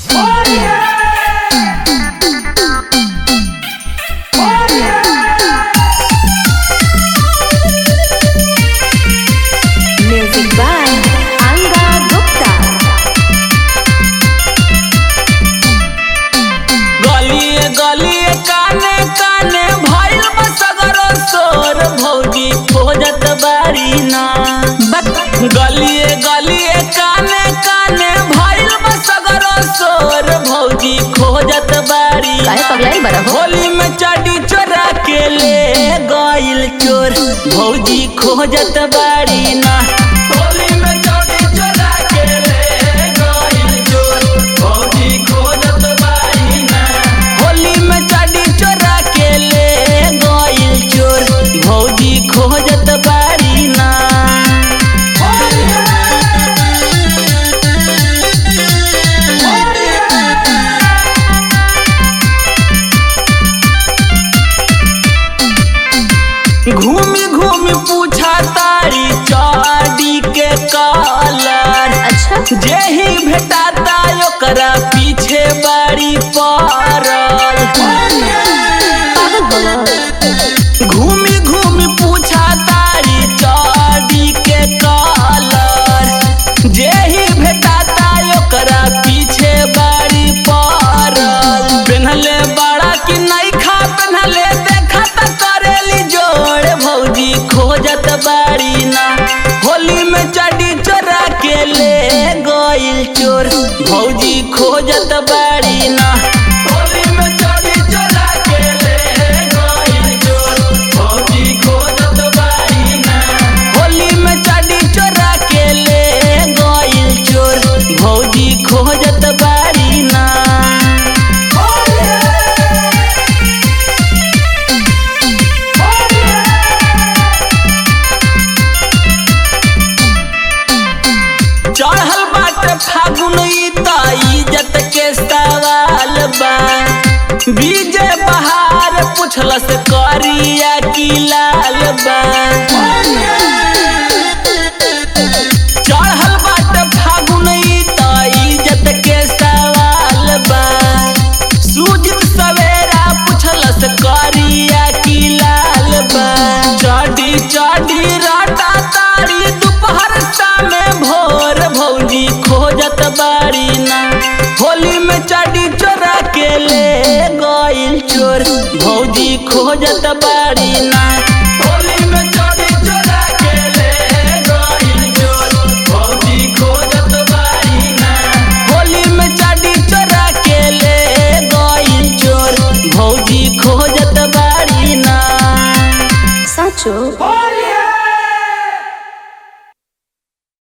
Music by Anga Gupta. गलिए गलिए काने काने भइल बसगरो सोर भौजी खोजत बारी ना गलिए गलिए काने काने भइल बसगरो सोर भौजी खोजत बारी काहे पगलाई बड़ा हो होली में चाटी चोरा के ले गइल चोर भौजी खोजत बारी ना होली में चाटी चोरा के ले गइल चोर भौजी खोजत बारी ना होली में चाटी चोरा के ले गइल चोर भौजी खोजत बारी ना घूमी घूमी पूछा तारी चाडी के कलर अच्छा जेही भेटाता ओकरा पीछे बारी पड़ल पागल हो घूमी घूमी पूछा तारी चाडी के कलर जेही भेटाता ओकरा पीछे बारी पड़ल पेन्हले बड़ा कि नहीं खा पेन्हले देखा त करेली जोड़ भौजी खोजत बारी ना होली में चडी चोरा के ले गइल चोर भौजी खोजत बारी ना होली में चडी चोरा के ले गइल चोर भौजी खोजत बारी ना होली में चडी चोरा के ले गइल चोर भौजी खोजत बारी ना चढ़ल बाटे फागुन ई त इज्जत के सवाल बा बीजे बहार पुछलस करिया की लाल बा चढ़ल बाटे फागुन ई त इज्जत के सवाल बा सूजित सवेरा पुछलस करिया की लाल बा चढ़ी चढ़ी राटा तारी दोपहर शामे भोर भौजी खोजत बारी ना होली में चढ़ी चोरा के ले गइल चोर भौजी खोजत बारी ना होली में चढ़ी चोरा के ले गइल चोर भौजी खोजत बारी ना होली में चढ़ी चोरा के ले गइल चोर भौजी खोजत बारी ना साचो होली